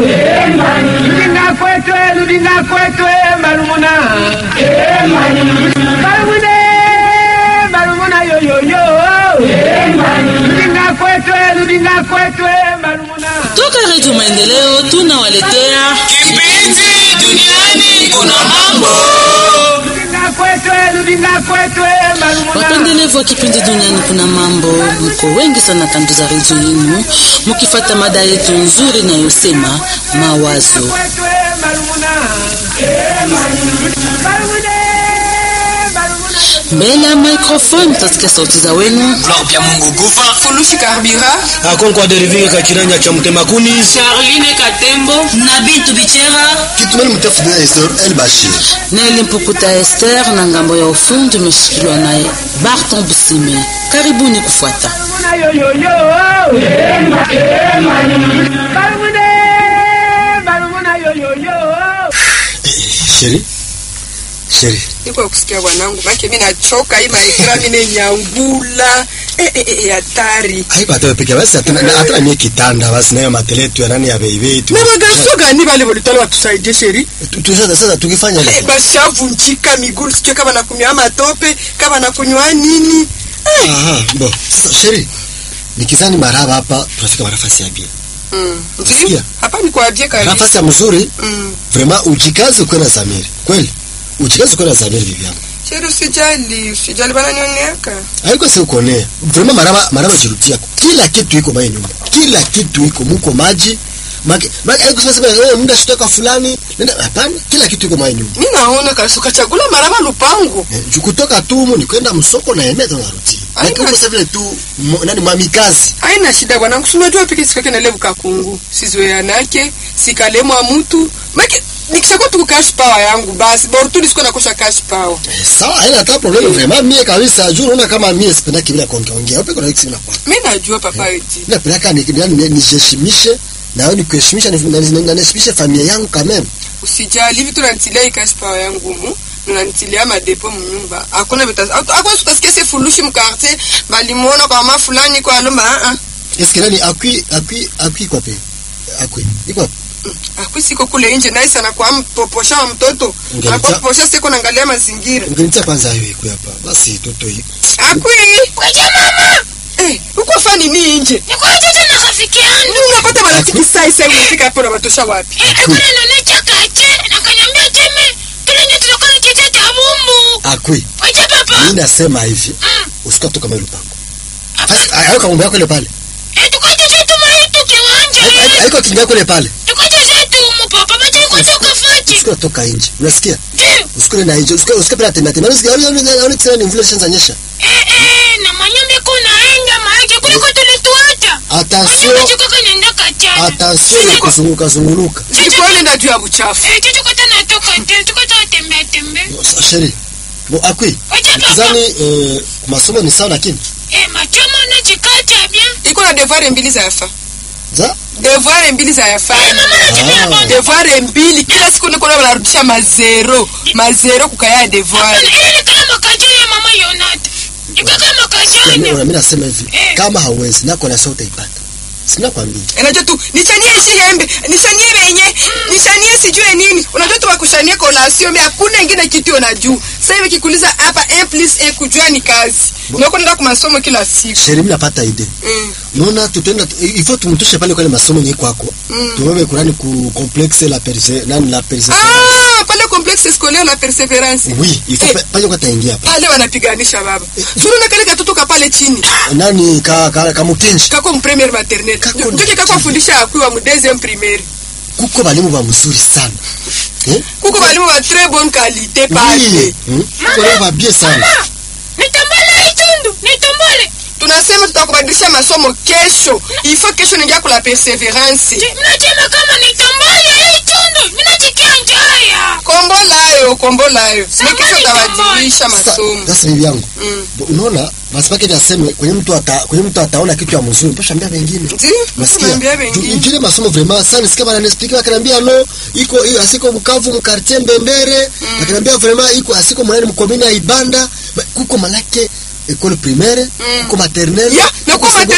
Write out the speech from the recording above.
Ludinga kwetwe, ludinga kwetwe, marumuna. Marumune, marumuna yo yo yo. Ludinga kwetwe, ludinga kwetwe, marumuna. Toka Redio Maendeleo tunawaletea Kipindi duniani kuna mambo. Ludinga kwetwe, ludinga kwetwe, marumuna. wapendelevu wa kipindi duniani kuna mambo. Mko wengi sana kando za redio yenu mukifata mada yetu nzuri inayosema mawazo. Kwetwe, marumuna. Marumune, marumuna. Mbele ya microphone mtasikia sauti za wenu. Blanc bya Mungu Gufa. Fulushi Karbira, akonkwa deriving kachiranja cha mtemakuni Charline Katembo, na Bintu Bichera kitumeni mtafudina Esther El Bashir Neli Mpukuta Esther na ngambo ya ufundi umeshikiliwa naye Barton Busime. Karibuni kufuata. Marumuna yo yo yo. Marumune, marumuna yo yo yo. sheri sheri niko kusikia bwanangu, make mimi nachoka hii maekra mimi nyangula eh eh eh hatari. haiko hata peke basi hata hata mie kitanda basi nayo mateletu ya nani ya beibe tu Na bagaso gani bale volitala watusaidie sheri? tu sasa sasa tukifanya Eh, hivyo bashavunjika miguu, sijui kama nakunywa matope, kama nakunywa nini. aha bo sasa sheri nikizani maraba hapa tunafika marafasi ya bia Mm. Unasikia? Ndio. Hapa ni kwa bia kabisa. nafasi ya mzuri Mm. vraiment ujikaze ukiwa na zamiri kweli ujikaze ukiwa na zamiri bibi yangu Sheri usijali, usijali bana nioneaka. haiko si ukonea vraiment maraba maraba jirudia kila kitu iko mai nyumba kila kitu iko muko maji Maki, maki, haiko sema sema eh muda shitoka fulani nenda hapana kila kitu iko mai nyumba Mimi naona kabisa ukachagula marama lupango. eh, juu kutoka tumu ni kwenda msoko na emeta na ruti Haina- lakini uko sasa vile tu mo- nani mwamikazi Haina shida bwanangu, si unajua piki sikake na levu kakungu. Sizoeanake, sikalemwa mtu. Make nikishakuwa tu cash power yangu basi, bora tu nisikuwa nakosha cash power. eh, sawa haina hata problem vraiment mie kabisa juu unaona kama mie sipendaki bila kuongea ongea upe kuna kisi na kwa Mimi najua papa eti. na peleka ni ni nijiheshimishe na wewe nikuheshimisha na na- na- na niheshimishe familia yangu quand même Usijali hivi tunanitilia hii cash power yangu mu. Tunanitilia madepo mnyumba. Hakuna beta. Hakuna tukasikia si fulushi mkarte, bali muona kwa mama fulani kwa lomba ah ah. est-ce que nani akui akui akui kwa pe akui iko wapi? Akwi siko kule nje naye sana kwa mpoposha wa mtoto. Ungelita- Anapoposha siko naangalia mazingira. ungenitia kwanza hiyo iko hapa basi toto hii Akwi. Kwaje mama? Eh, uko fani ni nje. Nikuja tena rafiki yangu. Ndio unapata marafiki sai sai unafika hapo unawatosha wapi? Eh, kuna nanacha kache na kanyambia teme kile nyetu tunakona kicha cha bumbu. akui Kwaje papa? mimi nasema hivi usikatoka kama ile pango sasa hayo kama yako ile pale Eh, tukaje zetu maitu kiwanja. Hai- hai- haiko kinga yako ile pale Tukaje zetu mu papa baje kutoka fachi. usikue toka nje unasikia Ndio. usikue na nje usikue usikue pala tembea tembea unasikia unaona tena ni mvula shanza nyesha Eh, eh, na manyumba kuna enga maji kuliko tulituacha. attention Manyumba chukaka nenda kachana. attention ya kuzunguka zunguluka Nilikuwa nenda juu ya buchafu. Eh, tuko tena toka tena tuko tena tembea tembea. Sasa, sheri bo akui Kwaje papa? kizani eh, masomo ni sawa lakini Eh, machomo na chikacha bien. Iko na devoir mbili za yafa. za Devoir mbili za yafa. Mama nachipia Ah. baba. Devoir mbili kila siku niko na narudisha mazero. Mazero kukaya devoir. Hapana, ile ni kama makajo ya mama Yonata. Iko kama kajani. mimi nasema hivi Eh. kama hauwezi nako na sauti utaipata sina kwambia Unajua tu nichanie shihembe, nichanie benye, nichanie sijue nini. Unajua tu bakushanie collation, mais hakuna ingine kitu unajua. Sasa hivi kikuuliza hapa 1 plus 1 kujua ni kazi. Ndio kwenda kwa masomo kila siku. sheri mimi napata idea Mm. Nona tutenda ifo tumtoshe pale kwa ile masomo yenye kwako. Tuwewe kurani ku complexe la perse nani la perseverance. Ah, pale complexe scolaire la perseverance. Oui, ifo Eh. pa- pale kwa taingia hapa. Pale wanapiganisha baba. Zuru na kale katoto ka pale chini. Nani ka ka, ka mutenji. Kako mpremiere maternelle. Kako Ndio mpremiere. kako fundisha akuwa mu deuxième primaire. Kuko balimu ba mzuri sana. Eh? Kuko walimu wa très bonne qualité pale. Oui. Hmm? Kuko balimu ba bien sana. Mama, nitombole itundu, nitombole. Tunasema tutakubadilisha masomo kesho. Il faut kesho ningia kula perseverance. Mnasema kama nitombole itundu, minachikia njaya. Kombolayo, kombolayo. Ni Samani kesho tabadilisha Sasa masomo. sasa bibi yangu. Mm. Bo- Unaona? Basi pake naseme kwenye mtu ata kwenye mtu ataona kitu ya mzuri, mpasha ambia wengine. Ndio, Nasikia. naambia wengine. Jile masomo vraiment sana nisikia bana nisikia akaniambia no iko hiyo asiko Bukavu mkartie Mbembere akaniambia vraiment iko asiko mwanani mkomini ya Ibanda Ba- kuko manake école primaire kuko maternelle Ya, na kuko kwa secondaire.